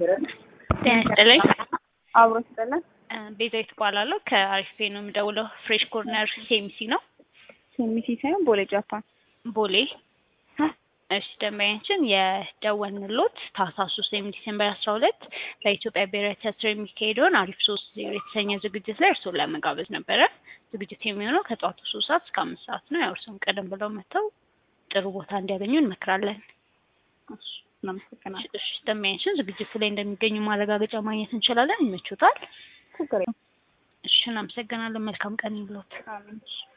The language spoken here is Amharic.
ጤና ይስጥልኝ። አብሮ ስጠለን ቤዛዊት እባላለሁ ከአሪፍ ፔ ነው የምደውለው። ፍሬሽ ኮርነር ሴሚሲ ነው ሴሚሲ ሳይሆን ቦሌ ጃፓን። ቦሌ። እሺ ደንበኛችን የደወልንሎት ታህሳስ ሶስት ወይም ዲሴምበር አስራ ሁለት በኢትዮጵያ ብሔራዊ ቲያትር የሚካሄደውን አሪፍ ሶስት ዜሮ የተሰኘ ዝግጅት ላይ እርስዎን ለመጋበዝ ነበረ። ዝግጅት የሚሆነው ከጠዋቱ ሶስት ሰዓት እስከ አምስት ሰዓት ነው። ያው እርስዎም ቀደም ብለው መጥተው ጥሩ ቦታ እንዲያገኙ እንመክራለን። እሺ፣ እናመሰግናለን። እሺ ደንበኛችን ዝግጅቱ ላይ እንደሚገኙ ማረጋገጫ ማግኘት እንችላለን። ይመቹታል? ችግር የለም። እሺ እናመሰግናለን። መልካም ቀን ይብሎት። አሜን።